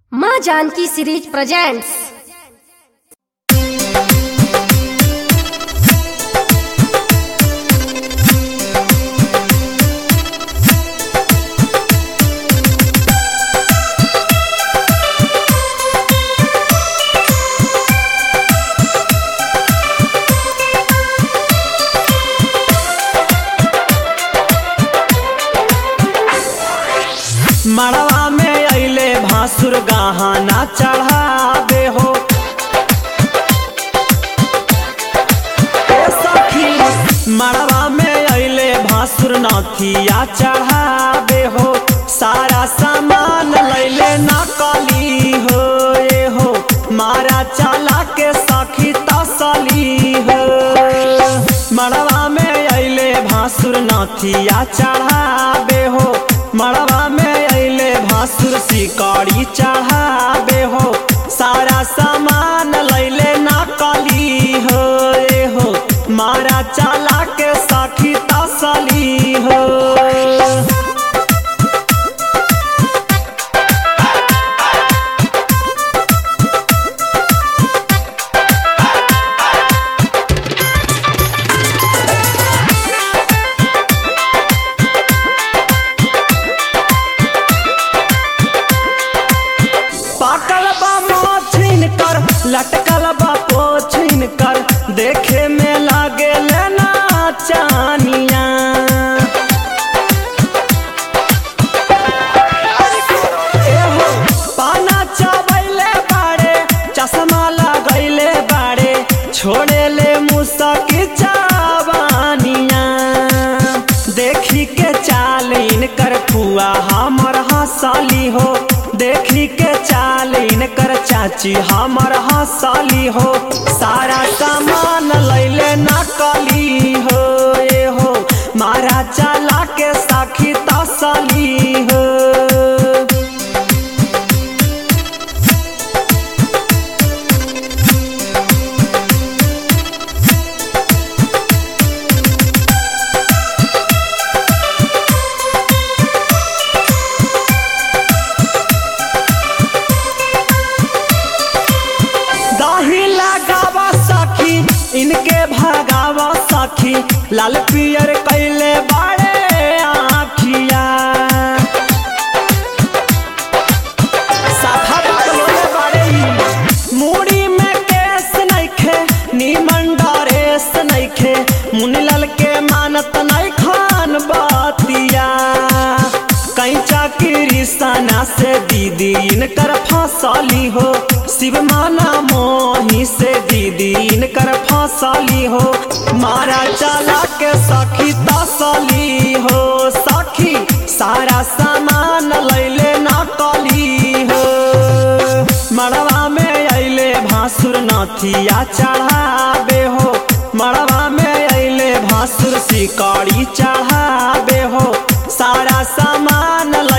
माँ Janaki series presents मड़वा में अइले भासुर गहना चढ़ावे हो ए सखी मड़वा में अइले भासुर नथिया चढ़ावे हो सारा सामान लैले नकली हो ए हो मारा चला के सखी तसली हो मड़वा में अइले भासुर नथिया चढ़ावे हो मड़वा में अइले भासुर सिकड़ी चढ़ावे हो सारा सामान लैले नकली हो ए हो मारा चला के सखी तसली हो पाकल बा मोछिन कर लटकल बा पोछिन कर देखे में लागे लेना चानिया एहो, पाना चबैले बाड़े चश्मा लगैले बाड़े छोड़े ले मुसकी चाबानिया देखी के चाल इनकर फुआ हमर हंसली हो देखी के चाल इनकर चाची हमर हंसली हो सारा सामान लैले नकली हो ए हो मारा चला के साखी तसली हो दही लगावा सखी इनके भगावा सखी लाल पियर कैले बाड़े आखिया साफा बकलोले बाड़े ई। मूड़ी में केस नइखे नीमन डरेस नइखे मुनीलाल के मानत नहीं खान बातिया कैचा की सना से दीदी इनकर फसली हो शिव माना मोही से दीदी इनकर फसली हो मारा चला के सखी तसली हो सखी सारा सामान लैले नकली हो मड़वा में अइले भासुर नथिया चढ़ावे हो मड़वा में अइले भासुर सिकड़ी चढ़ावे हो सारा सामान